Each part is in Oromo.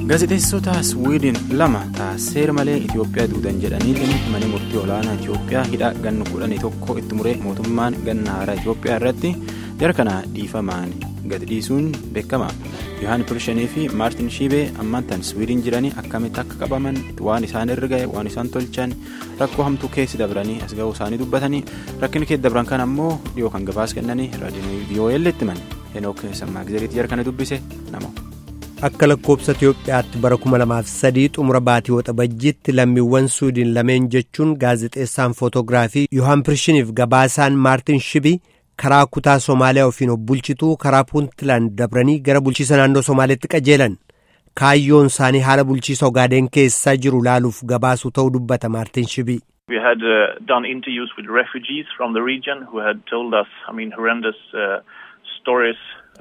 gaazexeessota Swiidin lama seera malee Itoophiyaa duudan jedhaniitiin mana murtii olaanaa Itoophiyaa hidha ganna kudhanii tokko itti muree mootummaan ganna haaraa Itoophiyaa irratti jara kana dhiifamaan gadi dhiisuun beekama. Yohaan Pirshanii fi Maartin Shiibee ammantan Swiidin jiranii akkamitti akka qabaman waan isaan irra ga'e waan isaan tolchan rakkoo hamtuu keessi dabranii as ga'uu isaanii dubbatanii rakkinni keessa dabran kan ammoo dhiyoo kan gabaas kennanii raadiyoo VOL itti himan Henook Sammaagizeriitti jara kana dubbise nama. Akka lakkoobsa Itoophiyaatti bara 2003 xumura baatii waxabajjiitti lammiiwwan Suudiin lameen jechuun gaazexeessaan footoogiraafii Yohaan Pirshiniif gabaasaan Maartin Shibii karaa kutaa Somaaliyaa ofiin of bulchituu karaa Puuntland dabranii gara bulchiisa naannoo Somaaliyaatti qajeelan. Kaayyoon isaanii haala bulchiisa Ogaadeen keessaa jiru laaluuf gabaasuu ta'uu dubbata Maartin Shibii. We had uh, done interviews with refugees from the region who had told us, I mean, horrendous uh, stories.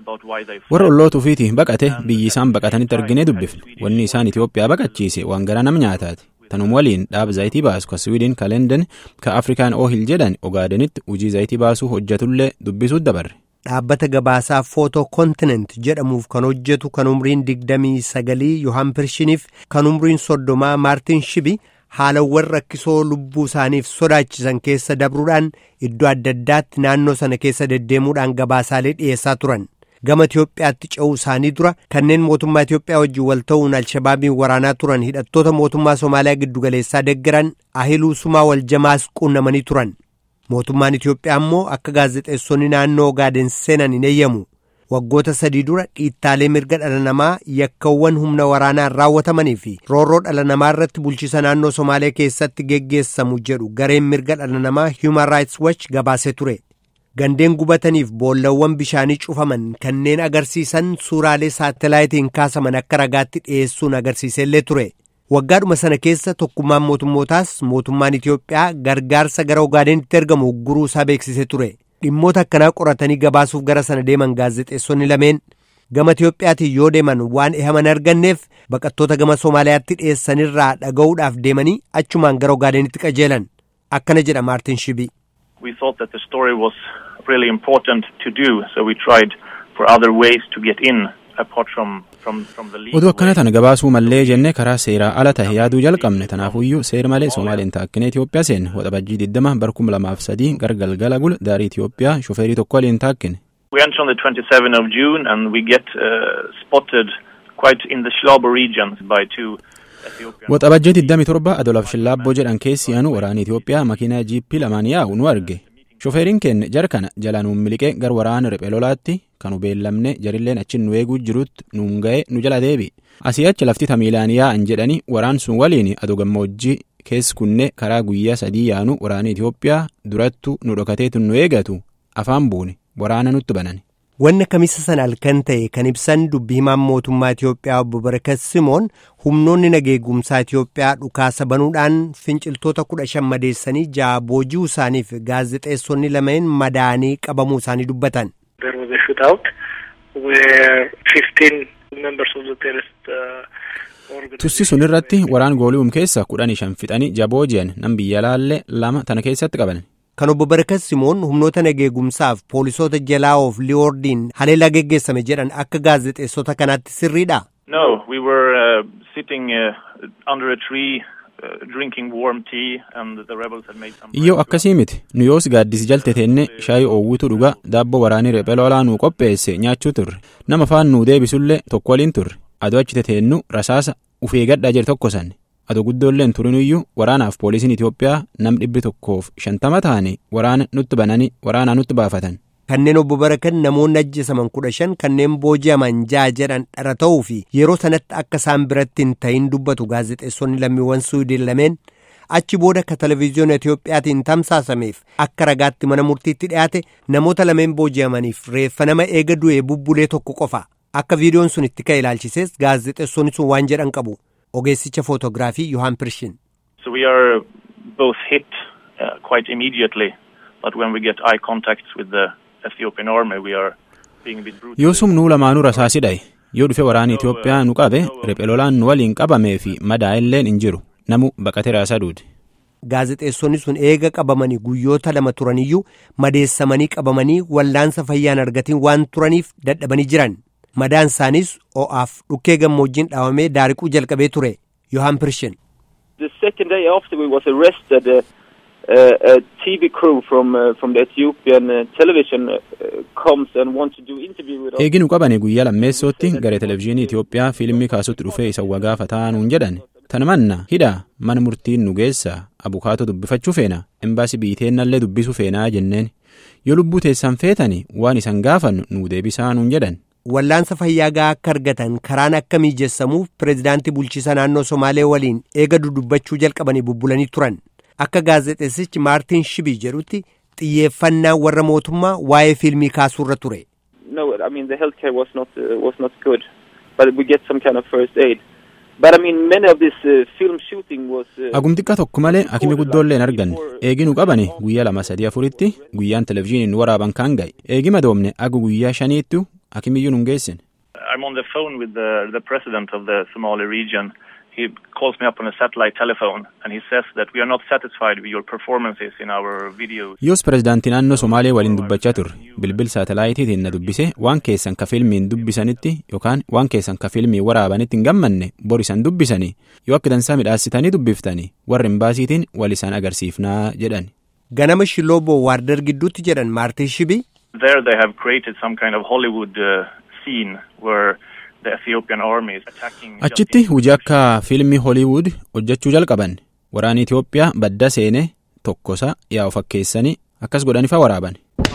warra olloota ofiitii baqate biyyi isaan baqatanitti arginee dubbifne wanni isaan Itoophiyaa baqachiise waan garaa nama nyaataati tanum waliin dhaaba zayitii baasu ka Swiidin ka Lenden ka Afrikaan Oohil jedhan Ogaadenitti hojii zayitii baasuu hojjetullee dubbisuut dabarre. Dhaabbata gabaasaa footoo kontinent jedhamuuf kan hojjetu kan umriin digdamii sagalii Yohaan Pirshiniif kan umriin soddomaa Maartin Shibi haalawwan rakkisoo lubbuu isaaniif sodaachisan keessa dabruudhaan iddoo adda addaatti naannoo sana keessa deddeemuudhaan gabaasaalee dhiyeessaa turan. gama Itiyoophiyaatti ce'uu isaanii dura kanneen mootummaa Itiyoophiyaa wajjin wal ta'uun alshabaabiin waraanaa turan hidhattoota mootummaa Somaaliyaa giddugaleessaa deeggaran ahiluu sumaa wal jamaas quunnamanii turan. Mootummaan Itiyoophiyaa immoo akka gaazexeessonni naannoo Ogaadeen seenan hin eeyyamu. Waggoota sadii dura dhiittaalee mirga dhala namaa yakkawwan humna waraanaan raawwatamanii fi roorroo dhala namaa irratti bulchiisa naannoo Somaaliyaa keessatti geggeessamu jedhu gareen mirga dhala namaa Human Rights Watch gabaasee ture. Gandeen gubataniif boollawwan bishaanii cufaman kanneen agarsiisan suuraalee saatalaayitiin kaasaman akka ragaatti dhiyeessuun agarsiisellee ture. Waggaadhuma sana keessa tokkummaan mootummootaas mootummaan Itiyoophiyaa gargaarsa gara Ogaadeenitti ergamu ugguruu isaa beeksisee ture. Dhimmoota akkanaa qoratanii gabaasuuf gara sana deeman gaazexeessonni lameen gama Itiyoophiyaatiin yoo deeman waan ehaman arganneef baqattoota gama Somaaliyaatti dhiyeessanirraa dhaga'uudhaaf deemanii achumaan gara Ogaadeenitti qajeelan. Akkana jedha Maartin Shibii. We thought that the story was really important to do, so we tried for other ways to get in apart from from from the legal. Oduu akkana tana gabaasuu mallee jennee karaa seeraa ala tahe yaaduu jalqabne tanaafuyyuu seera malee Somaaliin taakkinee Itoophiyaa seenne waxabajjii 20 bar 2003 gargalgala gul daarii Itoophiyaa shofeerii tokko waliin taakkine. We enter on the 27th of June and we get uh, spotted quite in the Shlabo region by two Waxabajjii 27 Adolaaf Shillaabboo jedhan keessi aanu waraana Itoophiyaa makiinaa jiippii lamaan yaa'u nu arge. Shofeeriin keenya jara kana jala nuun miliqee gar waraana riphee lolaatti kan beellamne jarilleen achi nu eeguu jirutti nuun ga'e nu jala deebi. Asii achi lafti tamiilaan yaa'an jedhanii waraan sun waliin aduu gammoojjii keessi kunne karaa guyyaa sadii yaanu waraana Itoophiyaa durattu nu dhokateetu nu eegatu afaan buune waraana nutti banan. Wanna kamisa sana halkan ta'e kan ibsan dubbi himaan mootummaa Itiyoophiyaa obbo Barakat Simoon humnoonni nageegumsaa Itiyoophiyaa dhukaasa banuudhaan finciltoota kudha shan madeessanii ja'a boojii isaaniif gaazexeessonni lameen madaanii qabamuu isaanii dubbatan. Tussi sun irratti waraan gooli'uum keessa kudhanii shan fixanii jabooji'an nan biyya laallee lama tana keessatti qaban. Kan obbo Barakat Simoon humnoota nageegumsaaf poolisoota jalaa'oof liyoordiin haleellaa geggeessame jedhan akka gaazexeessota kanaatti sirriidha. No, we were uh, sitting uh, under a tree uh, drinking warm tea and the rebels had made some... Iyyoo akkasii miti nu yoos gaaddisi jalte teenne shaayii oowwitu dhugaa daabboo waraanii riphee lolaa nuu qopheesse nyaachuu turre nama faan nuu deebisullee tokko waliin turre aduu achi teteennu rasaasa ufee gadhaa jedhe tokko sanne. adoo guddoolleen turinuyyuu waraanaaf poolisiin Itoophiyaa nam dhibbi tokkoof shantama ta'anii waraana nutti bananii waraanaa nutti baafatan. Kanneen obbo Barakan namoonni ajjeesaman kudha shan kanneen booji'aman ja'a jedhan dhara ta'uu fi yeroo sanatti akka isaan biratti hin ta'in dubbatu gaazexeessonni lammiiwwan Suwiidin lameen achi booda akka televezyiyoona Itoophiyaatiin tamsaasameef akka ragaatti mana murtiitti dhiyaate namoota lameen booji'amaniif reeffa nama eega du'ee bubbulee tokko qofa akka viidiyoon sun itti ka'e ilaalchisees gaazexeessonni sun waan jedhan qabu. ogeessicha footoogiraafii Yohaan Pirshin. So we are both hit uh, quite immediately, but when we get eye contacts with the Ethiopian army, we are being a bit brutal. Yoosum nuu lamaanuu rasaasidhaye yoo dhufe waraana Itoophiyaa nu qabe riphee lolaan nu waliin qabamee fi madaa illeen hin jiru namu baqatee raasaa duude. Gaazexeessonni sun eega qabamanii guyyoota lama turaniyyuu madeessamanii qabamanii wallaansa fayyaan argatiin waan turaniif dadhabanii jiran. madaan isaaniis o'aaf dhukkee gammoojjiin dhaawamee daariquu jalqabee ture yohaan pirshin. The second day after we was arrested, uh, uh, a TV crew from uh, from the Ethiopian uh, television uh, comes and wants to do interview with us. eeginu qabane guyyaa lammeessootti gara televizyiinii Itoophiyaa fiilmii kaasutti dhufee isa wagaafa ta'anuun jedhan tana manna hidhaa mana murtiin nu geessa abukaatoo dubbifachuu feena embaasii biiteennallee dubbisuu feenaa jenneen yoo lubbuu teessan feetani waan isan gaafannu nu deebisaa nuun jedhan. Wallaansa fayyaa gahaa akka argatan karaan akka mijeessamuuf pireezidaantii bulchiisa naannoo Somaalee waliin eega dudubbachuu jalqabanii bubbulanii turan. Akka gaazexeessichi Maartiin Shibii jedhutti xiyyeeffannaan warra mootummaa waa'ee fiilmii kaasuurra ture. No, I mean the healthcare was not uh, was not good, but we get some kind of first aid. But I mean many of this uh, film shooting was. Uh, Agum xiqqaa tokko malee akimi guddoollee hin arganne eeginu qabane guyyaa lama sadii afuritti guyyaan televizyiiniin waraaban kaan ga'e eegi madoomne agu guyyaa shaniittu akimiyyuu nun geessine. I'm on the phone with the, the president of the Somali region. He calls me up on a satellite telephone and he says that we are not satisfied with your performances in our videos. Yoos pireezidaantii naannoo Somaalee waliin dubbachaa turre bilbil saatalaayitiitiin na dubbise waan keessan ka fiilmiin dubbisanitti yookaan waan keessan ka fiilmii waraabanitti hin gammanne bor isan dubbisanii yoo akka dansaa midhaasitanii dubbiftanii warri imbaasiitiin wal isaan agarsiifnaa jedhan. Ganama shiloo boowwaardar gidduutti jedhan Maartiin Shibii. There they have created some kind of Hollywood uh, scene where the Ethiopian army is attacking. just Achitti hojii akka fiilmii Holiiwud hojjechuu jalqaban waraanni Itoophiyaa badda seenee tokkosa yaa'u fakkeessanii akkas godhaniifa waraaban.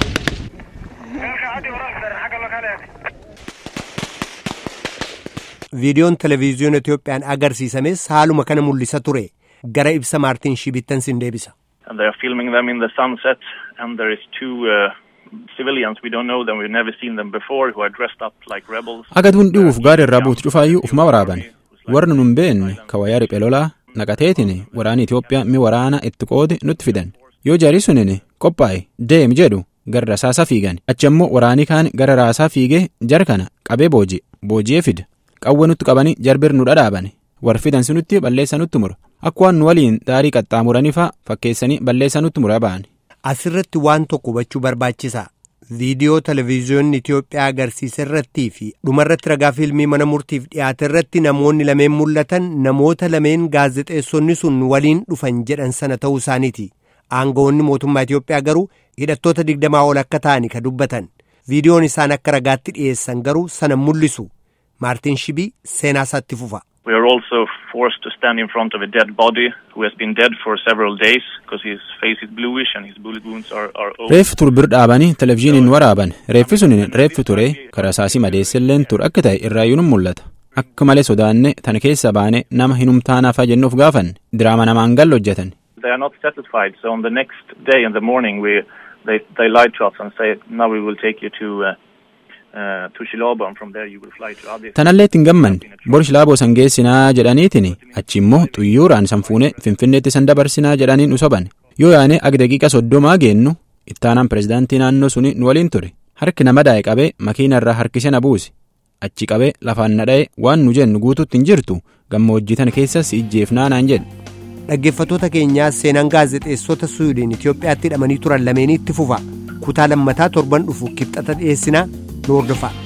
Viidiyoon televezyiyoona Itoophiyaan agarsiisames haaluma kana mul'isa ture. Gara ibsa Maartiin Shibittan sin deebisa. and they are filming them in the sunset and there is two uh, civilians we don't know them we've never seen them before who are dressed up like rebels Agaduun dhi'uuf gaara irraa buutu cufaayyuu ufuma waraaban. Warri nun beenne ka wayaa riphee lolaa naqateetiin waraanni Itoophiyaa mi waraana itti qoode nutti fidan. Yoo jaarii sunin qophaa'e deem jedhu gara rasaasaa fiigan. Achi ammoo waraanii kaan gara raasaa fiigee jara kana qabee booji'e. Booji'ee fida. Qawwe nutti qabanii jarbir nu dhadhaabane. War fidan sunutti balleessa nutti mura. Akka waan nu waliin daarii qaxxaamuraniifa fakkeessanii balleessa nutti mura ba'an. Asirratti waan tokko hubachuu barbaachisa. Viidiyoo televezyiyoonni Itoophiyaa agarsiisa irrattii fi dhumarratti ragaa fiilmii mana murtiif dhiyaate irratti namoonni lameen mul'atan namoota lameen gaazexeessonni sun waliin dhufan jedhan sana ta'uu isaaniiti. Aangawoonni mootummaa Itoophiyaa garuu hidhattoota digdamaa ol akka ta'ani ka dubbatan. Viidiyoon isaan akka ragaatti dhiyeessan garuu sana mul'isu. Maartiin Shibii seenaa isaatti fufa. we are also forced to stand in front of a dead body who has been dead for several days because his face is bluish and his bullet wounds are, are open. Reeffi tur bir dhaabanii televizyiiniin waraaban. Reeffi sun reeffi ture karasaasii madeessilleen tur akka ta'e irraayyuu nun mul'ata. Akka malee sodaanne tana keessa baane nama hinumtaanaafaa jennuuf gaafanne diraama namaan gallo hojjetan. They are not satisfied, so on the next day in the morning, we they they lied to us and say, "Now we will take you to uh, uh, to Shilabo, and from there you will fly to Addis." Tanallee ittiin gammanne bor shilaaboo san geessinaa jedhaniitiin achi immoo xuyyuuraan san fuune finfinneetti san dabarsinaa jedhaniin nu soban. Yoo yaane ag daqiiqa soddomaa geennu ittaanaan pireezidaantii naannoo suni nu waliin ture. Harki nama daa'e qabee makiina irraa harkise na buuse. Achi qabee lafaan na dha'e waan nu jennu guututti hin jirtu gammoojjii tana keessas ijjeefnaa naan jedhe. Dhaggeeffattoota keenyaa seenaan gaazexeessota Suwiidin Itoophiyaatti hidhamanii turan lameeniitti fufa. Kutaa lammataa torban dhufu kibxata dhiyeessinaa nu hordofaa.